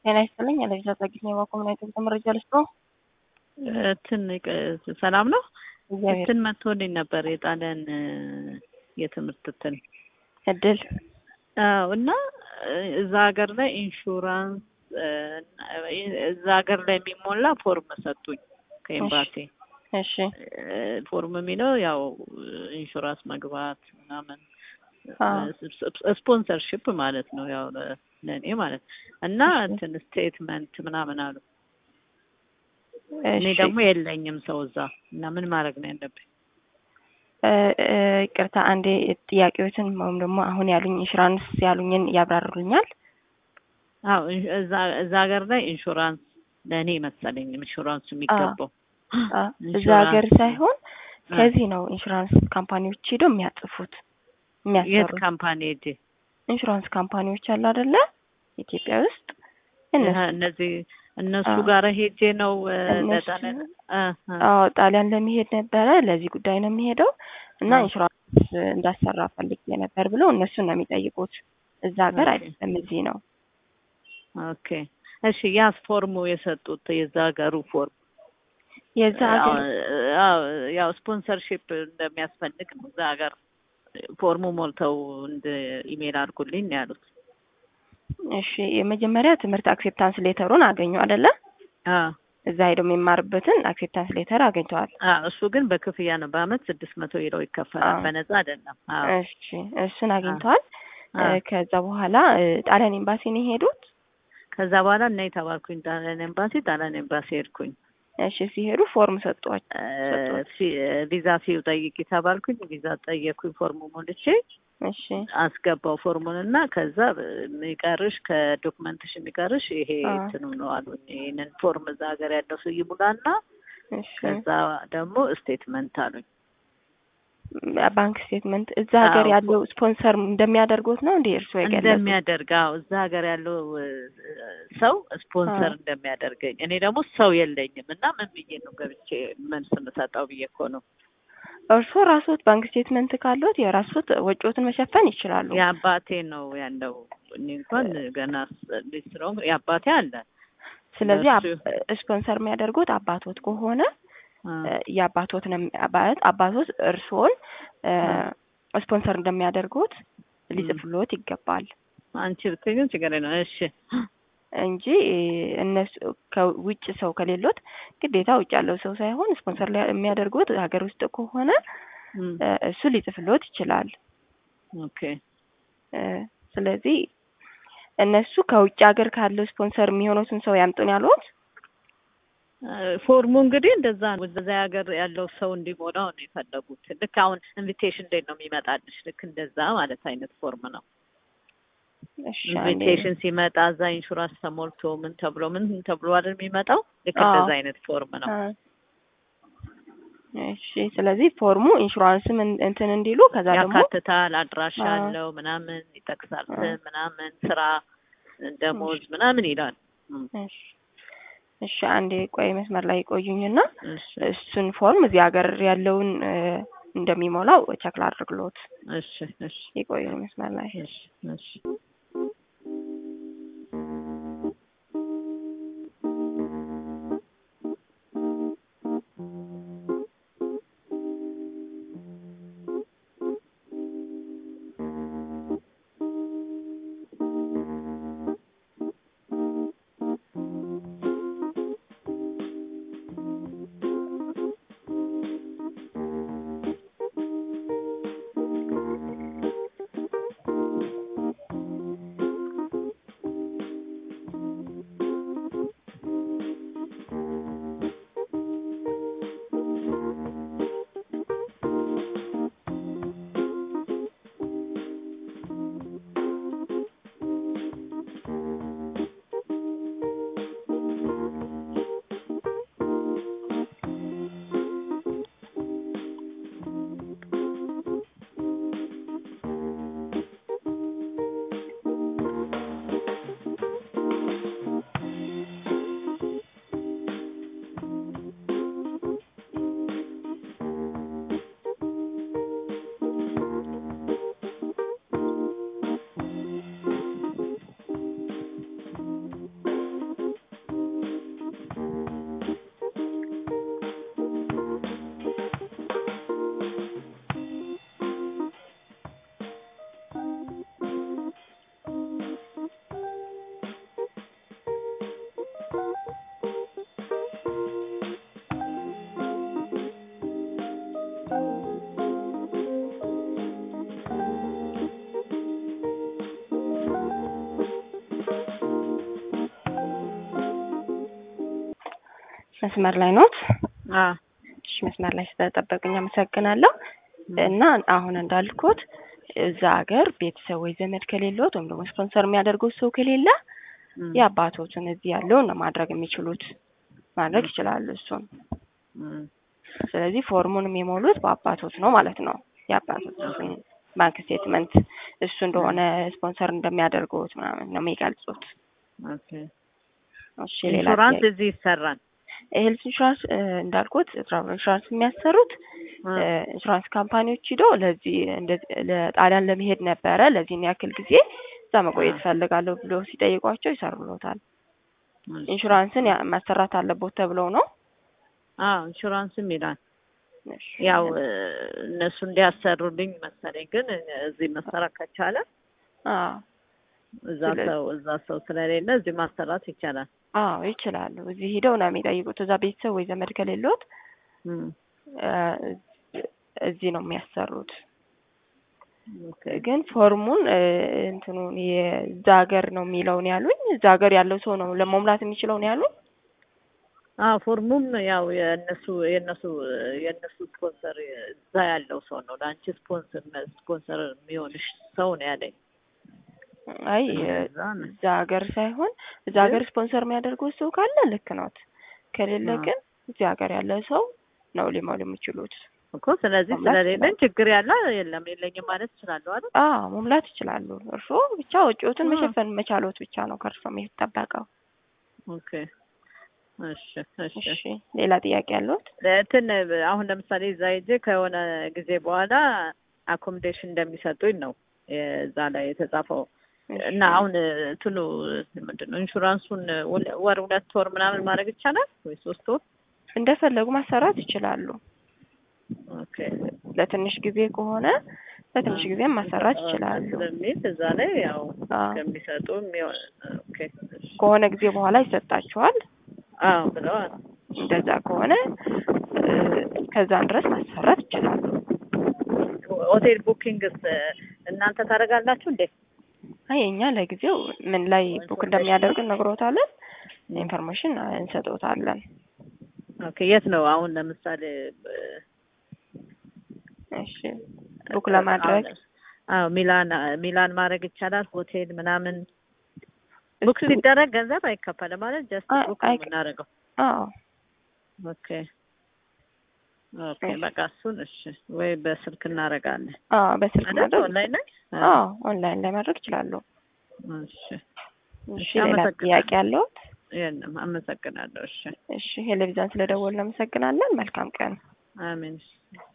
ጤና ይስጥልኝ። ያለዛ ጸግኝ የማኮምናይት መረጃ ልስጥ ነው። እንትን ሰላም ነው። እግዚአብሔር እንትን መጥቶልኝ ነበር የጣሊያን የትምህርት እንትን እድል አዎ። እና እዛ ሀገር ላይ ኢንሹራንስ እዛ ሀገር ላይ የሚሞላ ፎርም ሰጡኝ ከኤምባሲ። እሺ ፎርም የሚለው ያው ኢንሹራንስ መግባት ምናምን አዎ። ስፖንሰርሽፕ ማለት ነው ያው ለእኔ ማለት እና እንትን ስቴትመንት ምናምን አሉ። እኔ እሺ ደግሞ የለኝም ሰው እዛ እና ምን ማድረግ ነው ያለብኝ? እ እ ይቅርታ አንዴ ጥያቄዎችን ወይም ደግሞ አሁን ያሉኝ ኢንሹራንስ ያሉኝን ያብራሩልኛል። አዎ ኢን- እዛ እዛ ሀገር ላይ ኢንሹራንስ ለእኔ መሰለኝ ኢንሹራንሱ የሚገባው አ እዛ ኢንሹራንስ ሀገር ሳይሆን አ። ከዚህ ነው ኢንሹራንስ ካምፓኒዎች ሄደው የሚያጽፉት የት የሚያሰሩት። ካምፓኒ ሄጄ ኢንሹራንስ ካምፓኒዎች አሉ አይደለ? ኢትዮጵያ ውስጥ እነሱ እህ፣ እነዚህ እነሱ አዎ። ጋር ሄጄ ነው እ፣ እነሱ ለጣሊያን እ፣ እ፣ አዎ ጣሊያን ለመሄድ ነበረ። ለዚህ ጉዳይ ነው የሚሄደው እና አዎ። ኢንሹራንስ እንዳሰራ ፈልጌ ነበር ብለው እነሱን ነው የሚጠይቁት። እዛ ሀገር ኦኬ። አይደለም እዚህ ነው። ኦኬ እሺ። ያስ ፎርሙ የሰጡት የዛ ሀገሩ ፎርም የዛ ሀገር አዎ፣ ያው ስፖንሰርሺፕ እንደሚያስፈልግ ነው እዛ ሀገር ፎርሙ ሞልተው እንደ ኢሜል አድርጉልኝ ነው ያሉት። እሺ የመጀመሪያ ትምህርት አክሴፕታንስ ሌተሩን አገኙ አይደለ? አዎ እዛ ሄደው የሚማርበትን አክሴፕታንስ ሌተር አግኝተዋል። አዎ፣ እሱ ግን በክፍያ ነው። በአመት ስድስት መቶ ዩሮ ይከፈላል። አዎ። በነፃ አይደለም። አዎ እሺ እሱን አግኝተዋል። እ፣ አዎ። ከዛ በኋላ እ፣ ጣሊያን ኤምባሲ ነው የሄዱት። ከዛ በኋላ እና የተባልኩኝ ጣሊያን ኤምባሲ ጣሊያን ኤምባሲ ሄድኩኝ። እሺ ሲሄዱ ፎርም ሰጧቸው። ሰጡት። ፊ- ቪዛ ፊው ጠይቂ ተባልኩኝ። ቪዛ ጠየኩኝ። ፎርሙ ሞልቼ እሺ አስገባው ፎርሙን እና ከዛ የሚቀርሽ ከዶክመንትሽ የሚቀርሽ ይሄ አዎ። እንትኑ ነው አሉኝ። ይሄንን ፎርም እዛ ሀገር ያለው ሰው ይሙላና እሺ ከዛ ደግሞ ስቴትመንት አሉኝ። ባንክ ስቴትመንት እዛ ሀገር አዎ። ያለው ስፖንሰር እንደሚያደርጉት ነው እንዴ እርስዎ የገለጹት? እንደሚያደርግ አዎ፣ እዛ ሀገር ያለው እ፣ ሰው ስፖንሰር አዎ። እንደሚያደርገኝ እኔ ደግሞ ሰው የለኝም እና ምን ብዬ ነው ገብቼ መልስ የምሰጠው ብዬ እኮ ነው። እርስዎ ራስዎት ባንክ ስቴትመንት ካለዎት የራስዎት ወጪዎትን መሸፈን ይችላሉ። የአባቴ ነው ያለው። እኔ እንኳን ገና ልጅ ስለሆንኩ የአባቴ አለ። ስለዚህ እሱ- አብ- ስፖንሰር የሚያደርጉት አባቶት ከሆነ አ፣ እ፣ የአባቶት ነው ማለት አባቶት እርስዎን እ፣ ስፖንሰር እንደሚያደርጉት ሊጽፍልዎት ይገባል አንቺ ብትይ ግን ችግር የለውም። እሺ እንጂ እ፣ እነሱ ከውጭ ሰው ከሌሎት ግዴታ ውጭ ያለው ሰው ሳይሆን ስፖንሰር ሊያ- የሚያደርጉት ሀገር ውስጥ ከሆነ እም፣ እ፣ እሱ ሊጽፍልዎት ይችላል። ኦኬ እ፣ ስለዚህ እነሱ ከውጭ ሀገር ካለው ስፖንሰር የሚሆኑትን ሰው ያምጡን ያሉት አ፣ ፎርሙ እንግዲህ እንደዛ ነው። እዛ ሀገር ያለው ሰው እንዲሞላው ነው የፈለጉት። ልክ አሁን ኢንቪቴሽን እንዴት ነው የሚመጣልሽ? ልክ እንደዛ ማለት አይነት ፎርም ነው። እሺ አንዴ ኢንቪቴሽን ሲመጣ እዛ ኢንሹራንስ ተሞልቶ ምን ተብሎ ምን ተብሎ አይደል የሚመጣው? ልክ አዎ። እንደዛ አይነት ፎርም ነው። አ፣ እሺ ስለዚህ ፎርሙ ኢንሹራንስም እን- እንትን እንዲሉ ከዛ ደግሞ ያካትታል። አድራሻ አዎ። አለው ምናምን ይጠቅሳል። አዎ። ስም ምናምን ስራ፣ ደሞዝ ምናምን ይላል። እም፣ እሺ እሺ አንዴ ቆይ መስመር ላይ ቆዩኝና እሺ እሱን ፎርም እዚህ ሀገር ያለውን እ፣ እንደሚሞላው ቸክ ላድርግሎት። እሺ እሺ የቆዩኝ መስመር ላይ እሺ እሺ መስመር ላይ ኖት? አ እሺ መስመር ላይ ስለጠበቁኝ አመሰግናለሁ። እና አሁን እንዳልኩት እዛ ሀገር ቤተሰብ ወይ ዘመድ ከሌሎት ወይም ደግሞ ስፖንሰር የሚያደርጉት ሰው ከሌለ እም፣ የአባቶትን እዚህ ያለውን ነው ማድረግ የሚችሉት ማድረግ ይችላሉ እሱን። እም፣ ስለዚህ ፎርሙን የሚሞሉት በአባቶት ነው ማለት ነው። የአባቶትን ባንክ ስቴትመንት እሱ እንደሆነ ስፖንሰር እንደሚያደርጉት ምናምን ነው የሚገልጹት። ኦኬ። እሺ ሌላ ኢንሹራንስ ጥያቄ? እዚህ ይሰራል። ሄልት ኢንሹራንስ እ፣ እንዳልኩት ትራቭል ኢንሹራንስ የሚያሰሩት አ፣ እ፣ ኢንሹራንስ ካምፓኒዎች ሂዶ ለዚህ እንደዚህ ለጣሊያን ለመሄድ ነበረ ለዚህን ያክል ጊዜ እዛ መቆየት እፈልጋለሁ ብሎ ሲጠይቋቸው ይሰሩሎታል። እሺ። ኢንሹራንስን ያ- ማሰራት አለቦት ተብለው ነው። አዎ ኢንሹራንስም ይላል። እሺ፣ ያው እ፣ እነሱ እንዲያሰሩልኝ መሰለኝ። ግን እዚህ መሰራት ከቻለ አዎ እዛ ስለዚህ- ሰው እዛ ሰው ስለሌለ እዚህ ማሰራት ይቻላል። አዎ ይችላሉ። እዚህ ሂደው ነው የሚጠይቁት። እዛ ቤተሰብ ወይ ዘመድ ከሌሎት እም፣ እ፣ እዚህ ነው የሚያሰሩት። ኦኬ። ግን ፎርሙን እ፣ እንትኑን የዛ ሀገር ነው የሚለውን ያሉኝ እዛ ሀገር ያለው ሰው ነው ለመሙላት የሚችለውን ያሉኝ። አዎ ፎርሙም ያው የእነሱ የእነሱ የእነሱ ስፖንሰር እዛ ያለው ሰው ነው ለአንቺ ስፖንሰር ስፖንሰር የሚሆንሽ ሰው ነው ያለኝ። አይ እዛ ነው። እዛ ሀገር ሳይሆን እዛ ሀገር ስፖንሰር የሚያደርጉት ሰው ካለ ልክ ኖት። ከሌለ አዎ። ግን እዚህ ሀገር ያለ ሰው ነው ሊሞሉ የሚችሉት። እኮ ስለዚህ መሙላት ስለሌለኝ ችግር ያለ የለም የለኝም ማለት እችላለሁ አይደል? አዎ መሙላት ይችላሉ። እርስዎ ብቻ ወጪዎትን አዎ። መሸፈን መቻሎት ብቻ ነው ከእርስዎ የሚጠበቀው። ኦኬ እሺ እሺ እሺ ሌላ ጥያቄ ያለዎት? እንትን አሁን ለምሳሌ እዛ ሄጄ ከሆነ ጊዜ በኋላ አኮሞዴሽን እንደሚሰጡኝ ነው እዛ ላይ የተጻፈው እና አሁን እንትኑ ምንድን ነው ኢንሹራንሱን ወል- ወር ሁለት ወር ምናምን ማድረግ ይቻላል ወይ ሶስት ወር? እንደፈለጉ ማሰራት ይችላሉ። ኦኬ ለትንሽ ጊዜ ከሆነ ለትንሽ ጊዜ ማሰራት ይችላሉ። ስለሚል እዛ ላይ ያው አዎ። ከሚሰጡ የሚሆን ኦኬ እሺ። ከሆነ ጊዜ በኋላ ይሰጣቸዋል። አዎ ብለዋል። እንደዛ ከሆነ እ፣ ከዛን ድረስ ማሰራት ይችላሉ። ሆቴል ቡኪንግስ እናንተ ታደርጋላችሁ እንዴ? አይ እኛ ለጊዜው ምን ላይ ቡክ እንደሚያደርግ ነግሮታለን። ኢንፎርሜሽን እንሰጦታለን። ኦኬ የት ነው አሁን ለምሳሌ እሺ ቡክ ለማድረግ አዎ ሚላን ሚላን ማድረግ ይቻላል። ሆቴል ምናምን ቡክ እሱ- ሲደረግ ገንዘብ አይከፈልም ማለት ጀስት አይ- ቡክ ነው አይ- የምናደርገው። አዎ ኦኬ ኦኬ በቃ እሱን እሺ፣ ወይ በስልክ እናደርጋለን አዎ በስልክ አይደል? ማድረግ ኦንላይን ላይ አዎ ኦንላይን ላይ ማድረግ ይችላሉ። እሺ እሺ እሺ፣ ሌላ አመሰግናለሁ። ጥያቄ ያለዎት? የለም አመሰግናለሁ። እሺ እሺ ቴሌቪዥን ስለደወልን እናመሰግናለን። መልካም ቀን። አሜን።